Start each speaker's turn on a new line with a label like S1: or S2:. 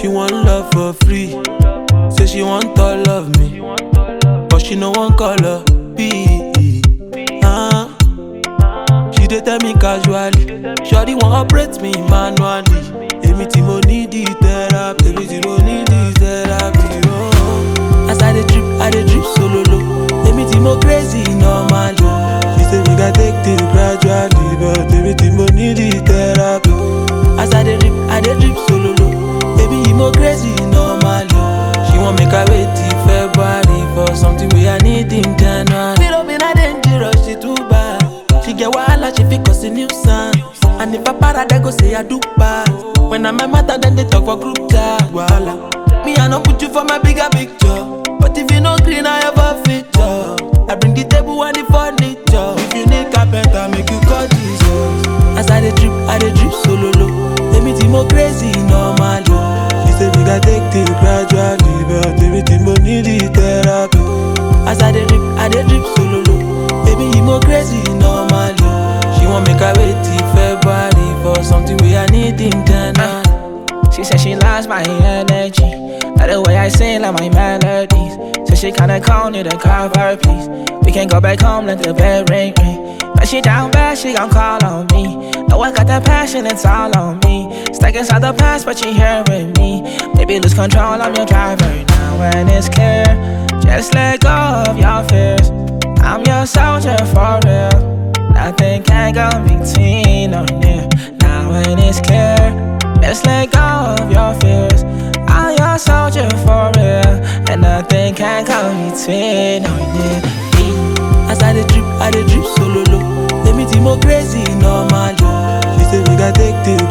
S1: She want love for free. Say she want all of me. But she no one color B. Uh, she dey tell me casually. Shawty want operate me manually. Èmi tí mo need the therapy. Èmi tí mo need the therapy. Oh. As I dey drip, I dey drip solo low. Èmi tí mo crazy normally. She say we gats take things gradually, but èmi tí mo need the therapy. As I dey drip, I dey drip solo low. Baby, you mo crazy normally. She want make I wait till February for something we I need in January. Little bit I dangerous, she too bad. She get wahala, she fit cause a nuisance. And if I para, they go say I do bad. When I'm a matter, then they talk for group chat. Wahala. Me, I no put you for my bigger picture. But if you no green, I have a feature. I bring the table and the furniture. If you need carpenter, make you call Jesus. As I dey drip, I dey drip solo low. Èmi tí mo crazy normally. She say we gats take things gradually, but èmi tí mo need the therapy. As I dey drip, I dey drip solo low. Baby, you mo crazy normally. She want make I wait till February for something we I need in January.
S2: She said she loves my energy. Like the way I sing, like my melodies. So she kinda call me to call her, please. We can go back home, let the bell ring, ring. But she down bad, she gon' call on me. Know I got that passion, it's all on me. Stuck inside the past, but she here with me. Baby, lose control, I'm your driver now, and it's clear. Just let go of your fears. I'm your soldier for real. Nothing can go between or near. Now when it's clear, just let go of your fears. I'm your soldier for real, and nothing can go between or near.
S1: As I dey drip, I dey drip solo low. Èmi tí mo crazy normally. She say we gats take things